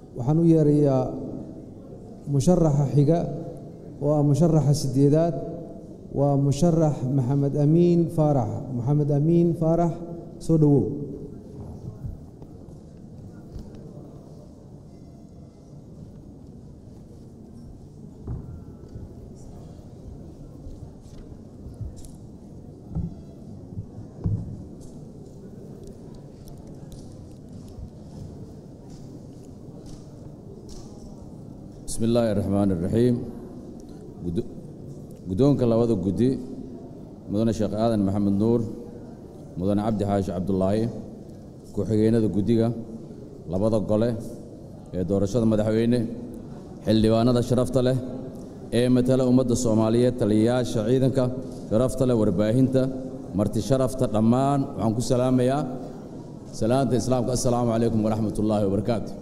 waxaan u yeerayaa musharaxa xiga oo ah musharaxa siddeedaad waa musharax maxamed amiin faarax maxamed amiin faarax soo dhowow bismi illaahi raxmaan iraxiim guddoonka labada guddi mudane sheekh aadan maxamed nuur mudane cabdi xaashi cabdulaahi ku-xigeenada guddiga labada gole ee doorashada madaxweyne xildhibaanada sharafta leh ee matala ummadda soomaaliyeed taliyayaasha ciidanka sharafta leh warbaahinta marti sharafta dhammaan waxaan ku salaamayaa salaanta islaamka assalaamu calaykum waraxmat ullaahi wabarakaatu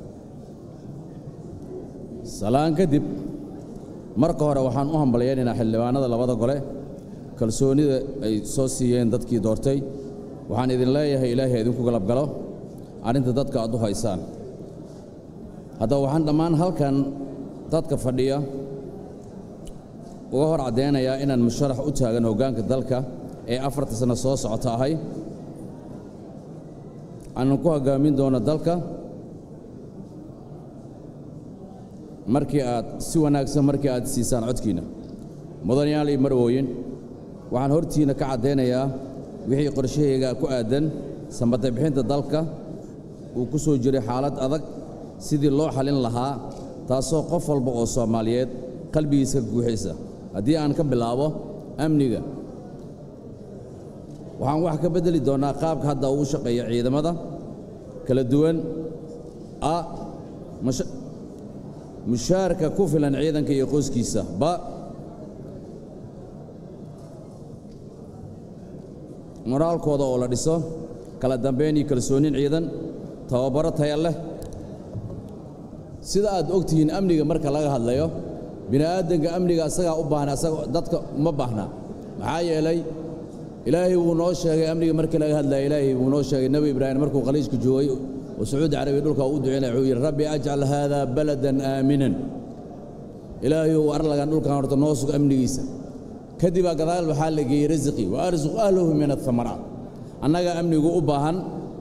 salaan kadib marka hore waxaan u hambalyaynaynaa xildhibaanada labada gole kalsoonida ay soo siiyeen dadkii doortay waxaan idin leeyahay ilaahay idinku galabgalo arrinta dadka aad u haysaan haddaba waxaan dhammaan halkan dadka fadhiya uga hor caddaynayaa inaan musharax u taagan hoggaanka dalka ee afarta sanno soo socota ahay aanan ku hoggaamin doono dalka markii aad si wanaagsan markii aad siisaan codkiinna mudanayaal iyo marwooyin waxaan hortiinna ka caddaynayaa wixii qorshahayga ku aaddan sambadda bixinta dalka uu ku soo jiray xaalad adag sidii loo xallin lahaa taasoo qof walba oo soomaaliyeed qalbigiisa guuxaysa haddii aan ka bilaabo amniga waxaan wax ka beddeli doonnaa qaabka hadda uu shaqeeya ciidamada kala duwan a mushaarka ku filan ciidanka iyo qoyskiisa ba moraalkooda oo la dhiso kala dambayn iyo kalsoonin ciidan tababaro taya leh sida aad og tihiin amniga marka laga hadlayo bini'aadanka amniga asagaa u baahna asaga dadka uma baahna maxaa yeelay ilaahay wuu noo sheegay amniga markii laga hadlaya ilaahay wuu noo sheegay nebi ibraahim markuu khaliijka joogay oo sacuudi carabiya dhulka u ducaynaya wuxuu yidhi rabbi ajcal haada baladan aaminan ilaahayow arlagan dhulkan horta noo sug amnigiisa kadibaa gadaal waxaa la geeyey rasiqii wa arsuq ahlahu min athamaraat annaga amnigu u baahan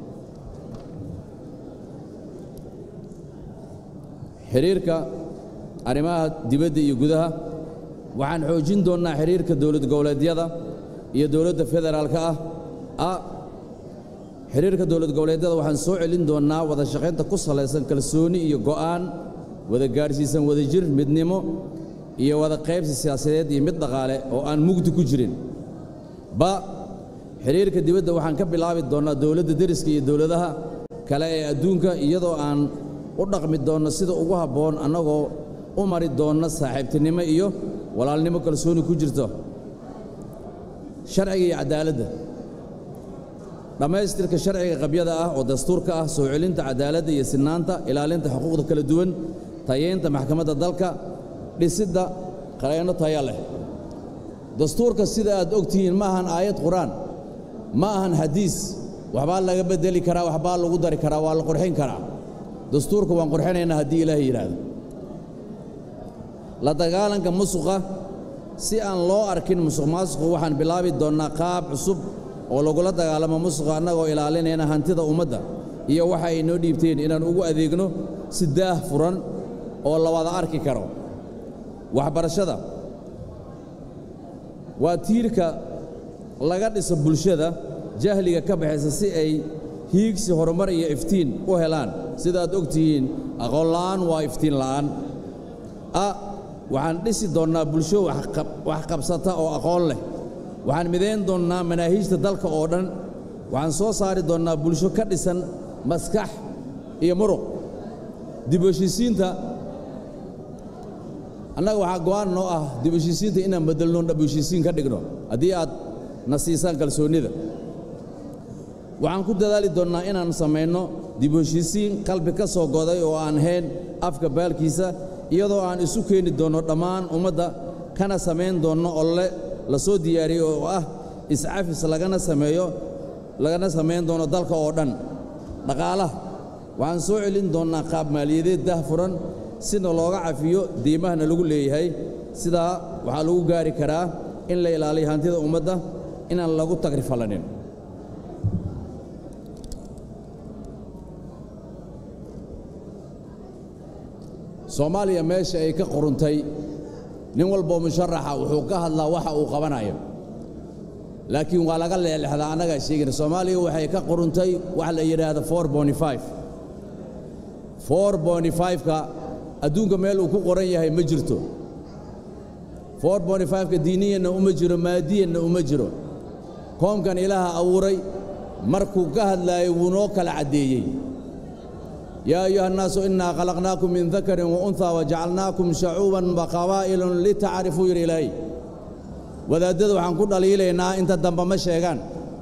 xidhiirka arrimaha dibadda iyo gudaha waxaan xoojin doonnaa xidhiirka dowlad goboleedyada iyo dowladda federaalka ah a xidhiirka dowlad goboleedyada waxaan soo celin doonnaa wada shaqaynta ku salaysan kalsooni iyo go'aan wada gaadhsiisan wadajir midnimo iyo wada qaybsi siyaasadeed iyo mid dhaqaale oo aan mugdi ku jirin ba xidhiirka dibadda waxaan ka bilaabi doonnaa dowladda deriska iyo dowladaha kale ee adduunka iyadoo aan u dhaqmi doonno sida ugu habboon annagoo u mari doonna saaxiibtinimo iyo walaalnimo kalsooni ku jirto sharciga iyo caddaaladda dhammaystirka sharciga qabyada ah oo dastuurka ah soo celinta caddaaladda iyo sinaanta ilaalinta xuquuqda kala duwan tayeynta maxkamadda dalka dhisidda qareenno taya leh dastuurka sida aad og tihiin ma ahan aayad qur-aan ma ahan xadiis waxbaa laga beddeli karaa waxbaa lagu dari karaa waa la qurxin karaa dastuurka waan qurxinaynaa haddii ilaahay yidhaahdo la dagaalanka musuqa si aan loo arkin musuq maasuqu waxaan bilaabi doonnaa qaab cusub oo lagula dagaalamo musuqa annagoo ilaalinayna hantida ummadda iyo waxa ay noo dhiibteen inaan ugu adeegno si daah furan oo la wada arki karo waxbarashada waa tiirka laga dhiso bulshada jahliga ka baxaysa si ay hiigsi horumar iyo iftiin u helaan sidaaad og tihiin aqoon la'aan waa iftiin la'aan a waxaan dhisi doonnaa bulsho wax qabsata oo aqoon leh waxaan midayn doonnaa manaahiijta dalka oo dhan waxaan soo saari doonnaa bulsho ka dhisan maskax iyo muruq dib u heshiisiinta annaga waxaa go'aan noo ah dib u heshiisiinta inaan beddelno dhab u heshiisiin ka dhigno haddii aad na siisaan kalsoonnida waxaan ku dadaali doonnaa inaan samayno dib u heshiisiin qalbi ka soo goday oo aan hayn afka baalkiisa iyadoo aan isu keeni doonno dhammaan ummadda kana samayn doonno olle la soo diyaariyey oo ah iscafis lagana sameeyo lagana samayn doono dalka oo dhan dhaqaalaha waxaan soo celin doonnaa qaab maaliyadeed daahfuran sina looga cafiyo diimahana lagu leeyahay sidaa waxaa lagu gaari karaa in la ilaaliyo hantida ummadda inaan lagu tagrifalanin soomaaliya meesha ay ka quruntay nin walboo musharaxa wuxuu ka hadlaa waxa uu qabanayo laakiin waa laga leelexdaa annagaa sheegina soomaaliya waxay ka quruntay waxa la yidhaahda ka adduunka meel uu ku qoran yahay ma jirto ka diiniyanna uma jiro maadiyanna uma jiro koomkan ilaaha abuuray markuu ka hadlaayay wuu noo kala caddeeyey yaa ayuha annaasu innaa khalaqnaakum min dakarin wa unhaa wajacalnaakum shacuuban wa qabaa'ilun litacrifuu yidhi ilaahay wadaaddada waxaan ku dhaliilaynaa inta dambe ma sheegaan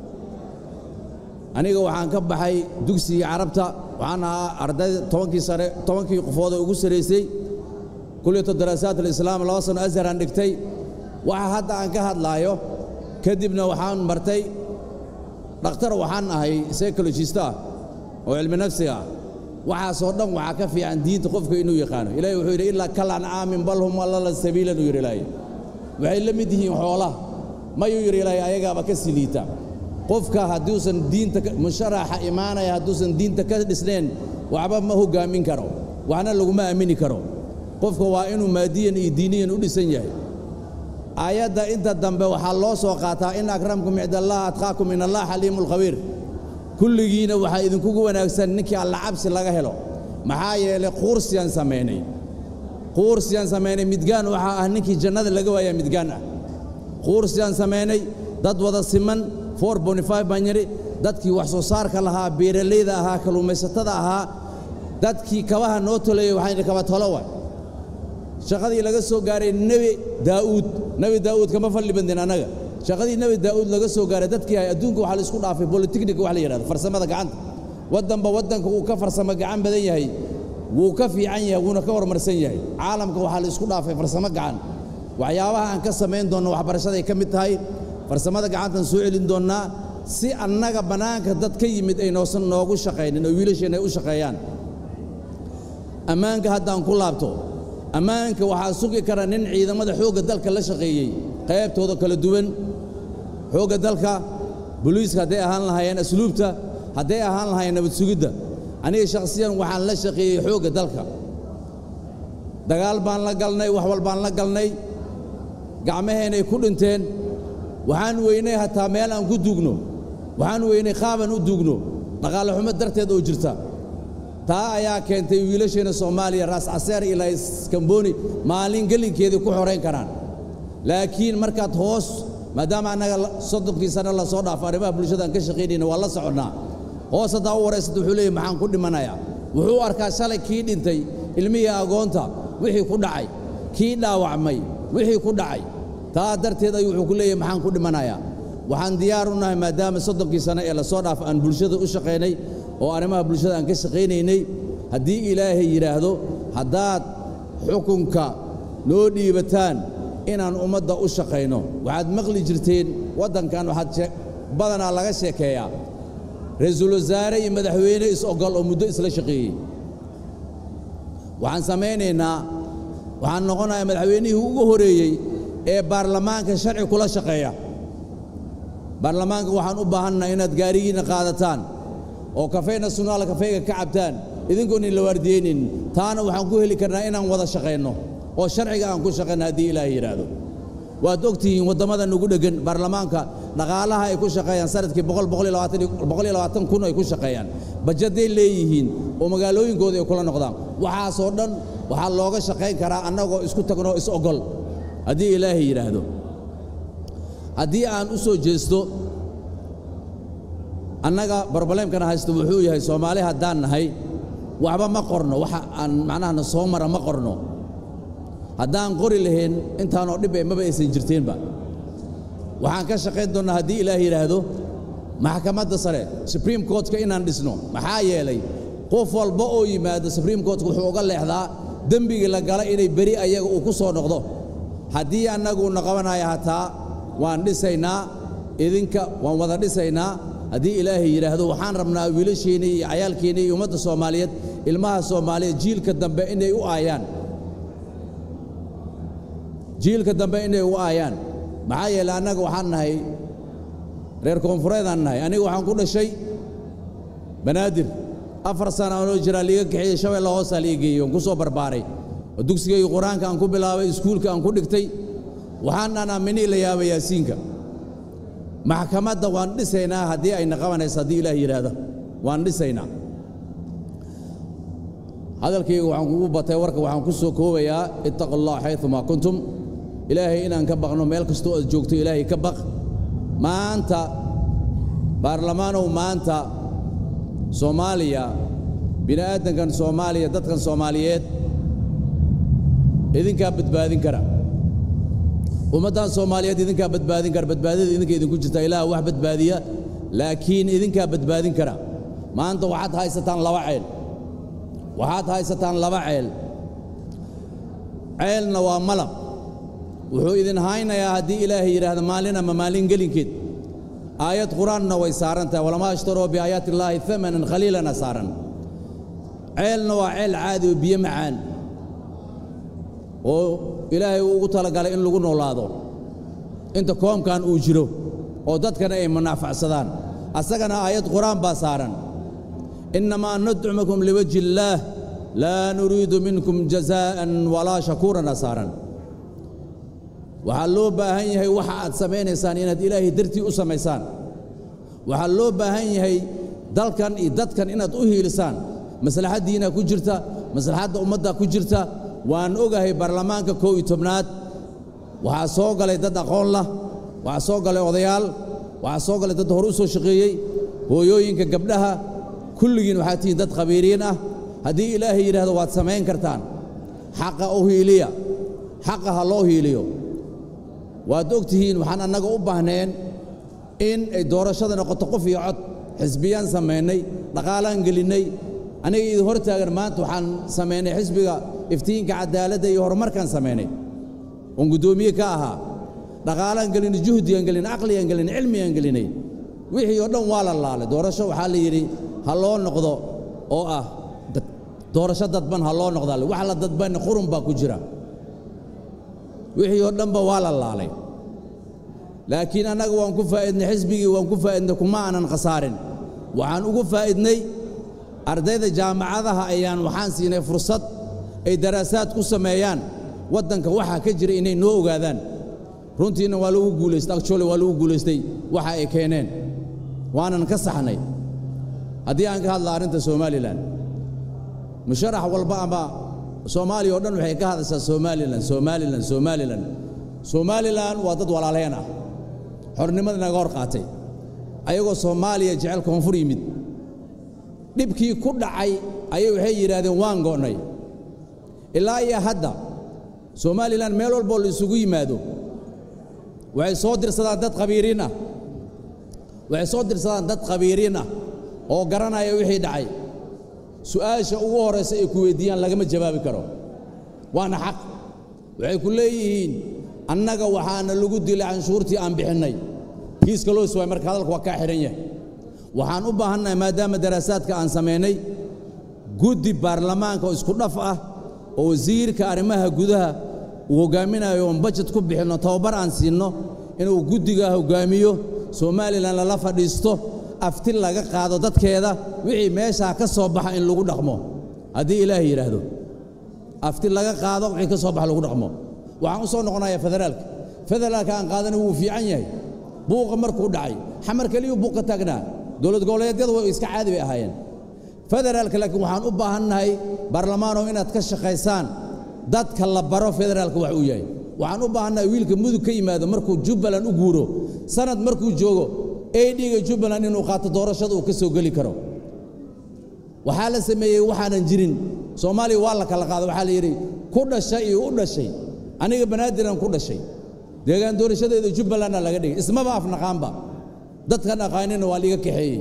aniga waxaan ka baxay dugsigii carabta waxaan ahaa ardayda tobankii sare tobankii qofoodoo ugu saraysay kulliyatu daraasaat alislaam laba sano asharaan dhigtay waxa hadda aan ka hadlaayo kadibna waxaan martay dhakhtar waxaan ahay psychologist ah oo cilmi nafsiga ah waxaasoo dhan waxaa ka fiican diinta qofka inuu yaqaano ilahi wuxuu yidhi ilaa kal ancaamin bal hum allala sabiilan uu yidhi ilaahay waxay la mid yihiin xoolaha mayuu yidhi ilaahay ayagaaba ka sii liita qofka hadduusan diinta musharaxa imaanaya hadduusan diinta ka dhisnayn waxba ma hoggaamin karo waxna laguma aamini karo qofka waa inuu maadiyan iyo diiniyan u dhisan yahay aayadda inta dambe waxaa loo soo qaataa in akramkum cidallah atqaakum in allah xaliimu lkhabiir kulligiina waxaa idinkugu wanaagsan ninkii alla cabsi laga helo maxaa yeelay quursiyaan samaynay quursiyaan samaynay midgaan waxaa ah ninkii jannada laga waayaa midgaan ah quursiyaan samaynay dad wada siman baan yidhi dadkii wax soo saarka lahaa beeralayda ahaa kalluumaysatada ahaa dadkii kabaha noo toleeyey waxaan yidhi kaba tolo waay shaqadii laga soo gaaray nebi daa'uud nebi daa'uud kama fadli bandin annaga shaqadii nebi daa'uud laga soo gaaray dadkii hay adduunka waxaa la isku dhaafay bolitechnika wax la yidhahdo farsamada gacanta waddanba waddanka uu ka farsamo gacan badan yahay wuu ka fiican yahay wuuna ka horumarsan yahay caalamka waxaa la isku dhaafay farsamo gacan waxyaabaha aan ka samayn doonno waxbarashaday ka mid tahay farsamada gacantaan soo celin doonnaa si annaga bannaanka dad ka yimid ay noosan noogu shaqaynin oo wiilasheenna ay u shaqeeyaan ammaanka haddaan ku laabto ammaanka waxaa sugi kara nin ciidamada xoogga dalka la shaqeeyey qaybtooda kala duwan xoogga dalka boliiska hadday ahaan lahaayeen asluubta hadday ahaan lahaayeen nabad sugidda aniga shakhsiyan waxaan la shaqeeyey xoogga dalka dagaal baan la galnay wax walbaan la galnay gacmaheenay ku dhinteen waxaan weynay hataa meel aan ku duugno waxaan weynay qaabaan u duugno dhaqaale xumo darteed oo jirta taa ayaa keentay wiilasheenna soomaaliya raas caseer ilaa iskamboni maalin gelinkeedii ku xorayn karaan laakiin markaad hoos maadaama annaga soddonkii sane la soo dhaafo arrimaha bulshadaan ka shaqaynayna waa la soconnaa hoos haddaa u waraysata wuxuu leeyahy maxaan ku dhimanayaa wuxuu arkaa shalay kii dhintay ilmihii agoonta wixii ku dhacay kii dhaawacmay wixii ku dhacay taa darteed ayuu wuxuu ku leeyahay maxaan ku dhimanayaa waxaan diyaar u nahay maadaama soddonkii sane ee la soo dhaafo aan bulshada u shaqaynay oo arrimaha bulshada aan ka shaqaynaynay haddii ilaahay yidhaahdo haddaad xukunka noo dhiibataan inaan ummadda u shaqayno waxaad maqli jirteen waddankan waxaad badanaa laga sheekeeyaa ra-iisul wasaare iyo madaxweyne is-ogol oo muddo isla shaqeeyey waxaan samaynaynaa waxaan noqonayaa madaxweynihii ugu horeeyey ee baarlamaanka sharci kula shaqeeya baarlamaanka waxaan u baahannaha inaad gaarigiinna qaadataan oo kafey nasionaal kafeyga ka cabtaan idinkoon in la waardiyeynin taana waxaan ku heli karnaa inaan wada shaqayno oo sharciga aan ku shaqayno haddii ilaahay yidhaahdo waad og tihiin waddamada nugu dheggan baarlamaanka dhaqaalaha ay ku shaqeeyaan sanadkii kun ay ku shaqeeyaan bajaday leeyihiin oo magaalooyinkooda ay kula noqdaan waxaasoo dhan waxaa looga shaqayn karaa annagoo isku tagnoo is ogol haddii ilaahay yidhaahdo haddii aan u soo jeesto annaga broblemkana haysto wuxuu yahay soomaali haddaan nahay waxba ma qorno waxa aan macnahana soo mara ma qorno haddaan qori lahayn intaanoo dhib ee maba aysan jirteenba waxaan ka shaqayn doonnaa haddii ilaah yidhaahdo maxkamadda sare supreme courtka inaan dhisno maxaa yeelay qof walba oo yimaado supreme courtka wuxuu uga leexdaa dembigii la gala inay beri ayaga uu ku soo noqdo haddii annaguuna qabanaya hataa waan dhisaynaa idinka waan wada dhisaynaa haddii ilaahay yidhaahdo waxaan rabnaa wiilasheenna iyo cayaalkeenna iyo ummadda soomaaliyeed ilmaha soomaaliyeed jiilka dambe inay u aayaan jiilka dambe inay u aayaan maxaa yeeley annaga waxaan nahay reer koonfureedaan nahay aniga waxaan ku dhashay banaadir afar sana anoo jiraa liiga kaxeeyey shabeella hoosaa liiga geeyey oon ku soo barbaaray oo dugsigayga qur-aanka aan ku bilaabay iskuulka aan ku dhigtay waxaan aaminii la yaaba yaasiinka maxkamadda waan dhisaynaa haddii ayna qabanayso haddii ilaah yidhaahdo waan dhisaynaa hadalkayga waxaan kugu batay warka waxaan ku soo koobayaa ittaqu allah xayumaa kuntum ilaahay inaan ka baqno meel kastoo aad joogto ilaahay ka baq maanta baarlamaanow maanta soomaaliya bini'aadankan soomaaliya dadkan soomaaliyeed idinkaa badbaadin kara ummaddan soomaaliyeed idinkaa badbaadin kara badbaadada idinka idinku jirta ilaah wax badbaadiya laakiin idinkaa badbaadin kara maanta waxaad haysataan laba ceel waxaad haysataan laba ceel ceelna waa malab wuxuu idin haynayaa haddii ilaahay yidhaahda maalin ama maalin gelinkeed aayad qur-aanna way saaran tahay walamaa ashtaroo biaayaati illaahi amanan khaliilana saaran ceelna waa ceel caadi oo biyo macaan oo ilaahay uu ugu talagalay in lagu noolaado inta koomkan uu jiro oo dadkana ay munaafacsadaan asagana aayad qur-aan baa saaran innamaa nadcumakum liwajhi illaah laa nuriidu minkum jazaa'an walaa shakuurana saaran waxaa loo baahan yahay waxa aad samaynaysaan inaad ilaahay dartii u samaysaan waxaa loo baahan yahay dalkan iyo dadkan inaad u hiilisaan maslaxaddiina ku jirta maslaxadda ummadda ku jirta waan ogahay baarlamaanka kow iyo tobnaad waxaa soo galay dad aqoon lah waxaa soo galay odayaal waxaa soo galay dad hore u soo shaqeeyey hooyooyinka gabdhaha kulligiin waxaad tihiin dad khabiiriin ah haddii ilaahay yidhaahdo waad samayn kartaan xaqa u hiiliya xaqa ha loo hiiliyo waad og tihiin waxaan annaga u baahneen in ay doorashada noqoto qof iyo cod xisbiyaan samaynay dhaqaalaan gelinnay aniga idin hor taagan maanta waxaan samaynay xisbiga iftiinka cadaaladda iyo horumarkaan samaynay oon guddoomiye ka ahaa dhaqaalaan gelinay juhdigaan gelinay aqligaan gelinay cilmigaan gelinay wixii oo dhan waa la laalay doorasho waxaa la yidhi ha loo noqdo oo ah doorasho dadban ha loo noqdaa wax la dadbanna qurun baa ku jira wixii oo dhanba waa la laalay laakiin annaga waan ku faa'idnay xisbigii waan ku faa'idnay kuma aanan khasaarin waxaan ugu faa'idnay ardayda jaamacadaha ayaan waxaan siinay fursad ay daraasaad ku sameeyaan waddanka waxaa ka jira inay noo ogaadaan runtiina waa lagu guulaystay actually waa lagu guulaystay waxa ay keeneen waanan ka saxnay haddii aan ka hadla arrinta somalilan musharax walba ama soomaaliya oo dhan waxay ka hadashaa somalilan somalilan somalilan somalilan waa dad walaalheen ah xornimada naga hor qaatay ayagoo soomaaliya jecel koonfur yimid dhibkii ku dhacay ayay waxay yidhaahdeen waan go'nay ilaa iyo hadda somalilan meel walboo la isugu yimaado waxay soo dirsadaan dad khabiiriin ah waxay soo dirsadaan dad khabiiriin ah oo garanaya wixii dhacay su'aasha ugu horraysa ay ku weyddiiyaan lagama jawaabi karo waana xaq waxay ku leeyihiin annaga waxaana lagu dilay canshuurtii aan bixinnay kiiska loo iswaay marka hadalka waa kaa xidhan yahay waxaan u baahannahay maadaama daraasaadka aan samaynay guddi baarlamaanka oo isku dhaf ah oo wasiirka arrimaha gudaha uu hoggaaminayo oon bajet ku bixinno tababar aan siinno inuu guddiga hoggaamiyo somalilan lala fadhiisto afti laga qaado dadkeeda wixii meeshaa ka soo baxa in lagu dhaqmo haddii ilaahay yidhaahdo afti laga qaado wixii ka soo baxa lagu dhaqmo waxaan u soo noqonayaa federaalka federaalka aan qaadana wuu fiican yahay buuqa markuu dhacay xamar keliyuu buuqa taagnaa dowlad goboleedyadu way iska caadi bay ahaayeen federaalka laakiin waxaan u baahannahay baarlamaanow inaad ka shaqaysaan dadka la baro federaalka wax uu yahay waxaan u baahannahay wiilka mudug ka yimaado markuu jubbaland u guuro sanad markuu joogo aidhiga jubbaland inuu qaato doorashada uu ka soo geli karo waxaa la sameeyey waxaanan jirin soomaaliya waa la kala qaada waxaa la yidhi ku dhashay iyo u dhashay aniga banaadiraan ku dhashay deegaan doorashadeeda jubbalandna laga dhigay ismaba afnaqaanba dadkan aqaanina waa liiga kaxeeyey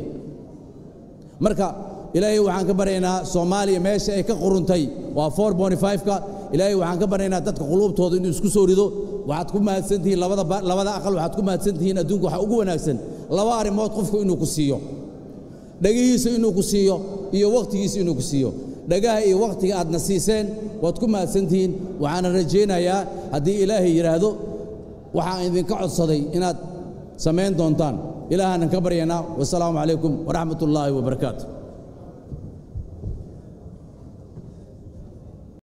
marka ilaahay waxaan ka baryaynaa soomaaliya meesha ay ka quruntay waa ka ilaahay waxaan ka baryaynaa dadka quluubtooda inuu isku soo rido waxaad ku mahadsantihiin labada aqal waxaad ku mahadsantihiin adduunka waxa ugu wanaagsan laba arrimood qofku inuu ku siiyo dhegihiisa inuu ku siiyo iyo wakhtigiisa inuu ku siiyo dhagaha iyo wakhtiga aadna siiseen waad ku mahadsantihiin waxaana rajaynayaa haddii ilaahay yidhaahdo waxaan idinka codsaday inaad samayn doontaan ilaahaanan ka baryaynaa wasalaamu calaykum waraxmat ullaahi wabarakaatu